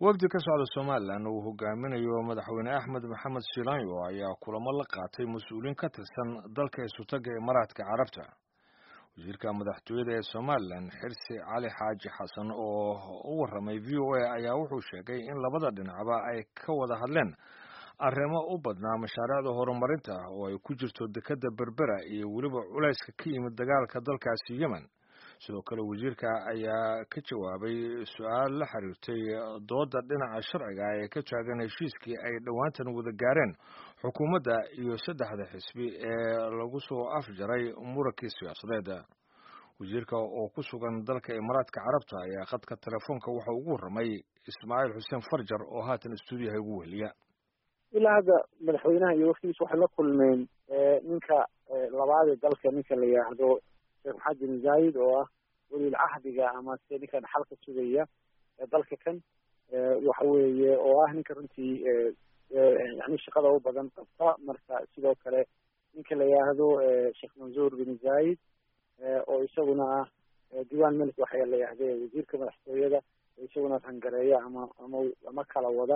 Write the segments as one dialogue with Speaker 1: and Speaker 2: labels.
Speaker 1: wafdi ka socda somalilan uu hogaaminayo madaxweyne axmed maxamed shilanyo ayaa kulamo la qaatay mas-uuliin ka tirsan dalka isutaga imaaraadka carabta wasiirka madaxtooyada ee somalilan xirsi cali xaaji xasan oo u warramay v o a ayaa wuxuu sheegay in labada dhinacba ay ka wada hadleen arrimo u badnaa mashaariicda horumarinta oo ay ku jirto dekedda berbera iyo weliba culayska ka yimid dagaalka dalkaasi yemen sidoo kale wasiirka ayaa ka jawaabay su-aal la xiriirtay dooda dhinaca sharciga ee ka taagan heshiiskii ay dhowaantan wada gaareen xukuumadda iyo saddexda xisbi ee lagu soo afjaray murankii siyaasadeed wasiirka oo ku sugan dalka imaaraadka carabta ayaa khadka telefoonka waxa ugu warramay ismaaciil xuseen farjar oo haatan stuudiyaha ugu weheliya
Speaker 2: ilaa hadda madaxweynaha iyo waftigiisa waxay la kulmeen ninka labaadee dalka ninka la yidhaahdo sheekh maxamed bin zaayid oo ah weliil cahdiga ama se ninka dhaxalka sugaya dalka kan waxa weeye oo ah ninka runtii yani shaqada u badan qabta marka sidoo kale ninka la yidhaahdo sheekh mansuur bin zaayid oo isaguna ah diiwaan melik waxa la yidhahde wasiirka madaxtooyada isaguna rangareeya ama ama ama kala wada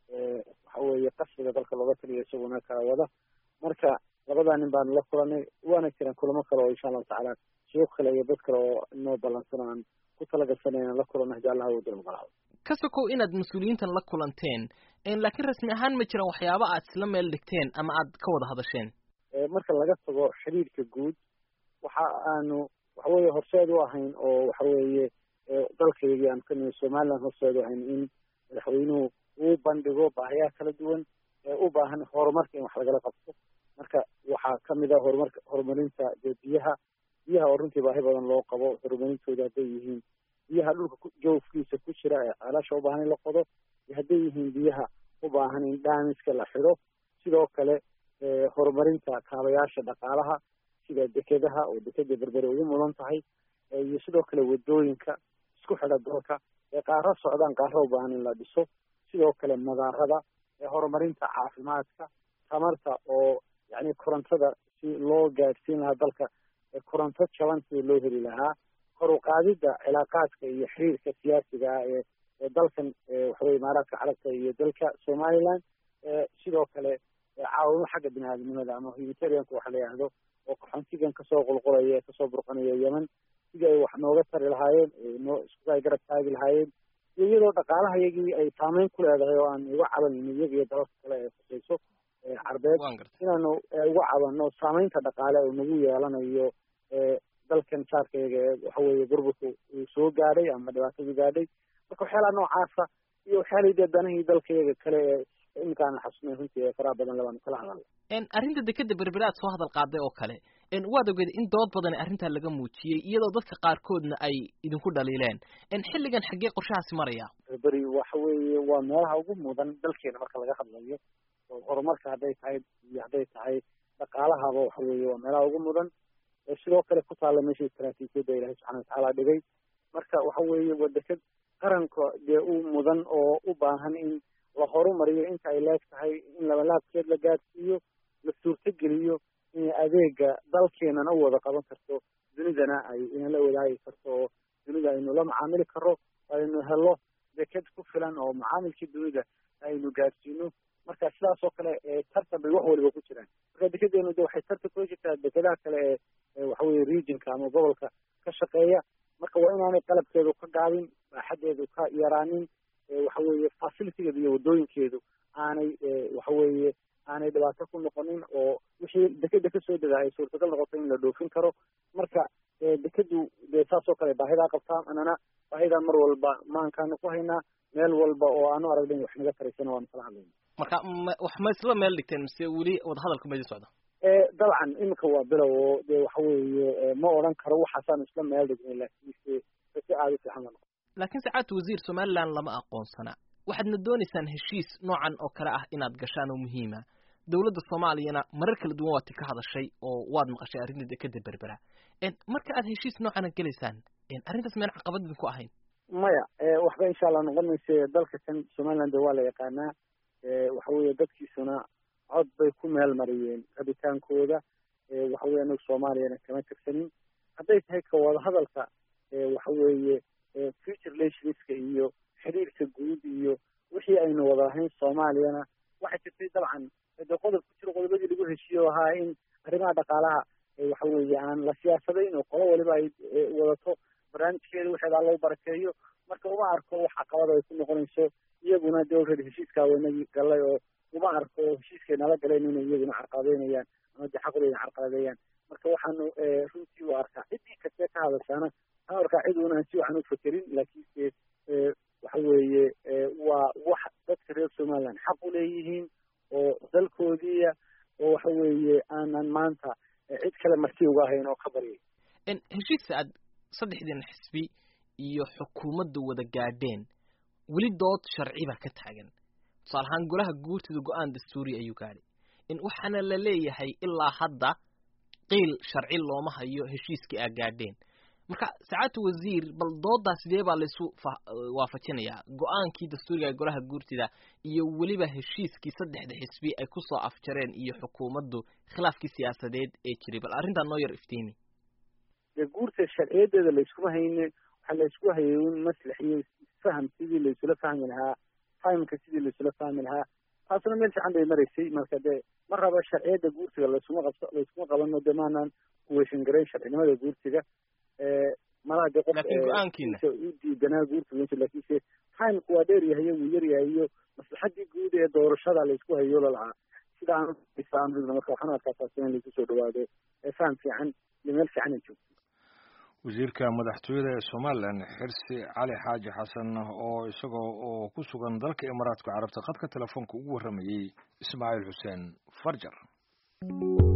Speaker 2: waxa weeye qasriga dalka looga taliya isaguna kala wada marka labadaa nin baanu la kulanay waana jiraan kulamo kale oo insha allahu tacaala shuyuuq kale iyo dad kale oo inoo ballansan aan ku talagasana inaan la kulano hadii allah wada ogolaado
Speaker 3: ka sokow inaad mas-uuliyiintan la kulanteen laakiin rasmi ahaan ma jiraan waxyaaba aad isla meel dhigteen ama aad ka wada hadasheen
Speaker 2: marka laga tago xiriirka guud waxa aanu waxa weeye horseed u ahayn oo waxa weeye dalkaygii aan ka nimi somaliland horseed u ahayn in madaxweynuhu uu bandhigo baahiyaha kala duwan ee u baahan horumarka in wax lagala qabto marka waxaa kamid a horumarka horumarinta dee biyaha biyaha oo runtii baahi badan loo qabo horumarintooda hadday yihiin biyaha dhulka joofkiisa ku jira ee ceelasha u baahan in la qodo iyo hadday yihiin biyaha u baahan in dhaamiska la xidho sidoo kale horumarinta kaabayaasha dhaqaalaha sida dekedaha oo dekeda berbere ugu mudan tahay iyo sidoo kale wadooyinka isku xidha dalka ee qaaro socdaan qaaro u baahan in la dhiso sidoo kale madaarada ee horumarinta caafimaadka tamarta oo yani korontada si loo gaadhsiin lahaa dalka koronto jaban sida loo heli lahaa kor u qaadidda cilaaqaadka iyo xiriirka siyaasiga ah ee ee dalkan waxaweye imaaraadka carabta iyo dalka somaliland sidoo kale caawimo xagga bini aadamnimada ama humanitarianka waxa la yidhaahdo oo qaxoontigan kasoo qulqulaya kasoo burqanaya yemen sidii ay wax nooga tari lahaayeen noo isku ay garab taagi lahaayeen iyo iyadoo dhaqaalaha iyagii ay saameyn ku leedahay oo aan uga cabanayno iyaga iyo dalalka kale ee khusayso carbeed inaanu uga cabanno saameynta dhaqaale oo nagu yeelanayo dalkan jaarkayaga ee waxa weeye burburka uu soo gaadhay ama dhibaatadu gaadhay marka waxyaalaha noocaasa iyo waxyaalahii dee danahii dalkayaga kale ee iminkaan xasnay runtii ee faraha badan labaanu kala hadalna
Speaker 3: arrinta dekeda berbere aad soo hadal qaaday oo kale waad ogeed in dood badan arrintaa laga muujiyey iyadoo dadka qaarkoodna ay idinku dhaliileen xilligan xaggee qorshahaasi maraya
Speaker 2: berberi waxa weeye waa meelaha ugu mudan dalkeena marka laga hadlayo oo horumarka hadday tahay iyo hadday tahay dhaqaalahaba waxa weeye waa meelaha ugu mudan sidoo kale ku taalla meesha istaraatiijiyadda ilahay subxana watacaala dhigay marka waxa weeye waa deked qaranka dee u mudan oo u baahan in la horumariyo inta ay leeg tahay in labalaabkeed la gaadhsiiyo la suurtogeliyo in adeega dalkeenana u wada qaban karto dunidana ay inala wadaagi karto oo dunida aynu la macaamili karo aynu helo deked ku filan oo macaamilkii dunida aynu gaadhsiino marka sidaas oo kale tartan bay wax waliba ku jiraan marka dekedeenu de waxay tartan kula jirtaa dekedaha kale ee waxaweye regionka ama gobolka ka shaqeeya marka waa inaanay qalabkeedu ka gaabin baaxadeedu ka yaraanin waxa weeye facilitigeedu iyo wadooyinkeedu aanay waxa weeye aanay dhibaato ku noqonin oo wixii dekeda kasoo dega ay suurtagal noqoto in la dhoofin karo marka dekedu dee saas oo kale baahidaa qabtaa anana baahidaa mar walba maankaanu ku haynaa meel walba oo aanu aragna in wax naga taraysana waanu kala hadlayna
Speaker 3: marka wax ma isla meel dhigteen mise weli wadahadalka ma idin socda
Speaker 2: dabcan iminka waa bilow oo dee waxa weeye ma odhan karo waxaasaanu isla meel dhignay laakiinse si aada u fiican ba noqo
Speaker 3: laakiin sacaadta wasiir somaliland lama aqoonsana waxaadna doonaysaan heshiis noocan oo kale ah inaad gashaan oo muhiima dowladda soomaaliyana marar kala duwan waad ka hadashay oo waad maqashay arrinta dekeda berbera marka aad heshiis noocana gelaysaan arrintaas meen caqabad idinku ahayn
Speaker 2: maya waxba insha allah noqon mayse dalka kan somaliland waa la yaqaanaa waxa weeye dadkiisuna cod bay ku meel mariyeen rabitaankooda waxa weye anagu soomaaliyana kama tirsanin hadday tahay ka wada hadalka waxa weeye future relationska iyo xiriirka guud iyo lahayn soomaaliyana waxay jirtay dabcan de qodob ku jiro qodobadii lagu heshiiye oo ahaa in arrimaha dhaqaalaha waxa weeye aan la siyaasadayn oo qolo waliba ay wadato barnaamijkeeda waxeedaa loo barakeeyo marka uma arko wax caqabada ay ku noqonayso iyaguna de already heshiiskaa waynagii galay oo uma arko heshiiskay nala galeen inay iyaguna carqaladeynayaan ama de xaqooda carqaladeeyaan marka waxaanu runtii u arkaa ciddii kastee ka hadashaana waxaan arkaa cid una aan si waxan u fekerin laakiinse waxa weeye waa wax dadka reer somaliland xaq u leeyihiin oo dalkoodiia oo waxa weeye aanan maanta cid kale marti uga ahayn oo ka baryay
Speaker 3: heshiiska aad saddexdiina xisbi iyo xukuumadda wada gaadheen weli dood sharci baa ka taagan tusaale ahaan golaha guurtida go-aan dastuuri ayuu gaadhay in waxaana la leeyahay ilaa hadda qiil sharci looma hayo heshiiskii aa gaadheen marka sacaadta wasiir bal doodaa sidee baa laysu waafajinayaa go-aankii dastuuriga ee golaha guurtida iyo weliba heshiiskii saddexda xisbi ay kusoo afjareen iyo xukuumaddu khilaafkii siyaasadeed ee jiray bal arrintaa noo yar iftiimi
Speaker 2: dee guurta sharciyadeeda layskuma hayne waxaa laysku hayay un maslax iyo faham sidii laysula fahmi lahaa fahamka sidii laysula fahmi lahaa taasuna meel fiican bay maraysay marka dee ma raba sharciyadda guurtiga laysuma qabso layskuma qabano dee maanaan kuweeshan garayn sharcinimada guurtiga malaha dee qof u diidanaa guurtiga lakiinse fahamku waa dheer yahay wuu yar yahay iyo maslaxadii guud ee doorashada laysku hayo lalahaa sida aan marka waxaan arkaa taasi in laysu soo dhawaado faham fiican iyo meel fiican ay joogto
Speaker 1: wasiirka madaxtooyada ee somalilan xirsi cali xaaji xasan oo isagoo oo ku sugan dalka imaaraadka carabta khadka telefoonka ugu warramayey ismaaciil xuseen farjar